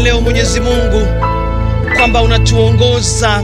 leo Mwenyezi Mungu kwamba unatuongoza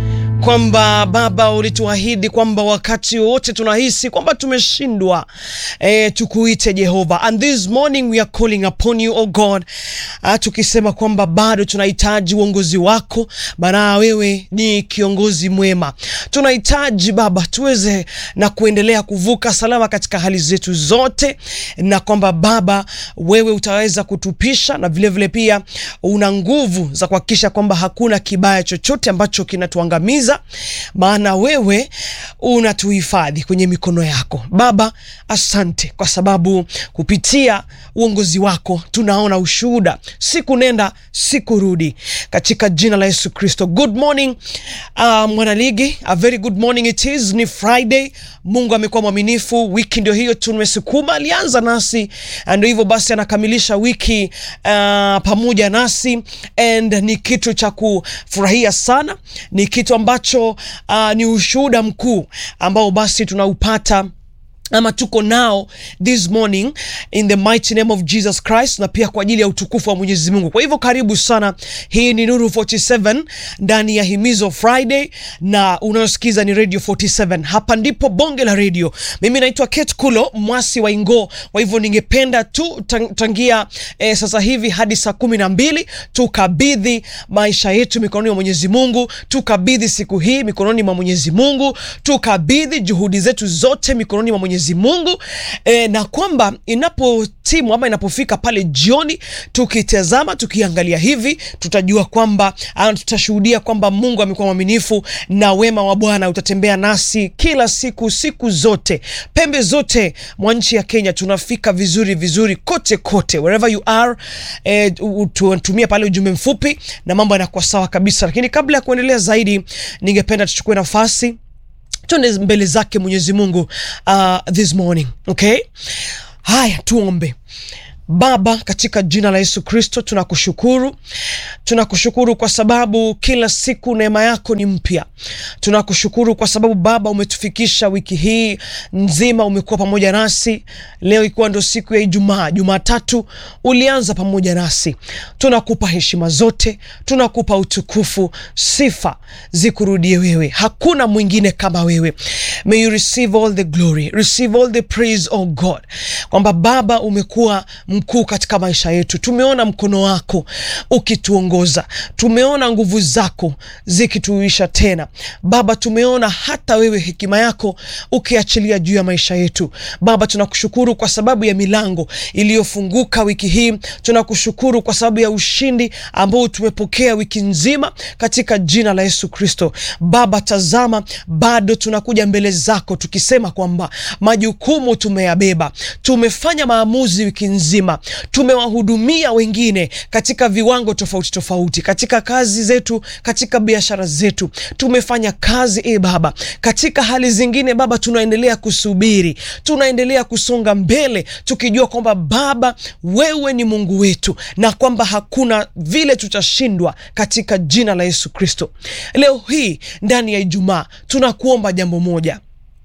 kwamba Baba ulituahidi kwamba wakati wote tunahisi kwamba tumeshindwa, eh, tukuite Jehova. And this morning we are calling upon you oh God, ah, tukisema kwamba bado tunahitaji uongozi wako, maana wewe ni kiongozi mwema. Tunahitaji Baba tuweze na kuendelea kuvuka salama katika hali zetu zote, na kwamba Baba wewe utaweza kutupisha na vilevile vile pia una nguvu za kuhakikisha kwamba hakuna kibaya chochote ambacho kinatuangamiza maana wewe unatuhifadhi kwenye mikono yako Baba. Asante kwa sababu kupitia uongozi wako tunaona ushuhuda siku nenda siku rudi, katika jina la Yesu Kristo. Good morning uh, mwanaligi, a very good morning it is. Ni Friday, Mungu amekuwa mwaminifu, wiki ndio hiyo tumesukuma, alianza nasi ndio hivyo basi anakamilisha wiki uh, pamoja nasi and ni kitu cha kufurahia sana, ni kitu ambacho uh, ni ushuhuda mkuu ambao basi tunaupata ama tuko nao this morning in the mighty name of Jesus Christ, na pia kwa ajili ya utukufu wa Mwenyezi Mungu. Kwa hivyo karibu sana, hii ni Nuru 47 ndani ya Himizo Friday, na unayosikiza ni Radio 47. Hapa ndipo bonge la radio. Mimi naitwa Kate Kulo mwasi wa Ingo. Kwa hivyo ningependa tu tangia eh, sasa hivi hadi saa kumi na mbili tukabidhi maisha yetu mikononi mwa Mwenyezi Mungu, tukabidhi siku hii mikononi mwa Mwenyezi Mungu, tukabidhi juhudi zetu zote mikononi mwa Mwenyezi Mungu e, na kwamba inapotimu ama inapofika pale jioni, tukitazama tukiangalia hivi, tutajua kwamba tutashuhudia kwamba Mungu amekuwa mwaminifu na wema wa Bwana utatembea nasi kila siku, siku zote, pembe zote mwa nchi ya Kenya. Tunafika vizuri vizuri kote kote, wherever you are e, tutumia pale ujumbe mfupi na mambo yanakuwa sawa kabisa. Lakini kabla ya kuendelea zaidi, ningependa tuchukue nafasi tuende mbele zake Mwenyezi Mungu uh, this morning okay. Haya, tuombe. Baba, katika jina la Yesu Kristo tunakushukuru, tunakushukuru kwa sababu kila siku neema yako ni mpya. Tunakushukuru kwa sababu Baba umetufikisha wiki hii nzima, umekuwa pamoja nasi. Leo ikiwa ndo siku ya Ijumaa, Jumatatu ulianza pamoja nasi. Tunakupa heshima zote, tunakupa utukufu, sifa zikurudie wewe, hakuna mwingine kama wewe. May you receive all the glory, receive all the praise, oh God, kwamba Baba umekuwa mkuu katika maisha yetu. Tumeona mkono wako ukituongoza, tumeona nguvu zako zikituisha tena Baba, tumeona hata wewe hekima yako ukiachilia juu ya maisha yetu Baba. Tunakushukuru kwa sababu ya milango iliyofunguka wiki hii, tunakushukuru kwa sababu ya ushindi ambao tumepokea wiki nzima katika jina la Yesu Kristo. Baba, tazama, bado tunakuja mbele zako tukisema kwamba majukumu tumeyabeba, tumefanya maamuzi wiki nzima tumewahudumia wengine katika viwango tofauti tofauti, katika kazi zetu, katika biashara zetu, tumefanya kazi e Baba. Katika hali zingine Baba, tunaendelea kusubiri, tunaendelea kusonga mbele, tukijua kwamba Baba wewe ni Mungu wetu na kwamba hakuna vile tutashindwa, katika jina la Yesu Kristo. Leo hii ndani ya Ijumaa tunakuomba jambo moja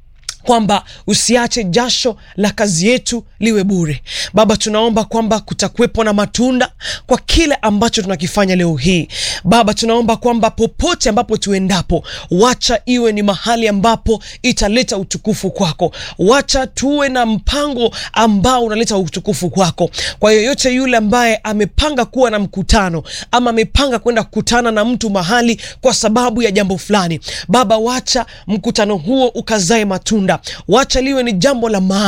kwamba usiache jasho la kazi yetu liwe bure Baba. Tunaomba kwamba kutakuwepo na matunda kwa kile ambacho tunakifanya leo hii Baba. Tunaomba kwamba popote ambapo tuendapo, wacha iwe ni mahali ambapo italeta utukufu kwako, wacha tuwe na mpango ambao unaleta utukufu kwako. Kwa yoyote yule ambaye amepanga kuwa na mkutano ama amepanga kwenda kukutana na mtu mahali kwa sababu ya jambo fulani, Baba, wacha mkutano huo ukazae matunda wacha liwe ni jambo la maana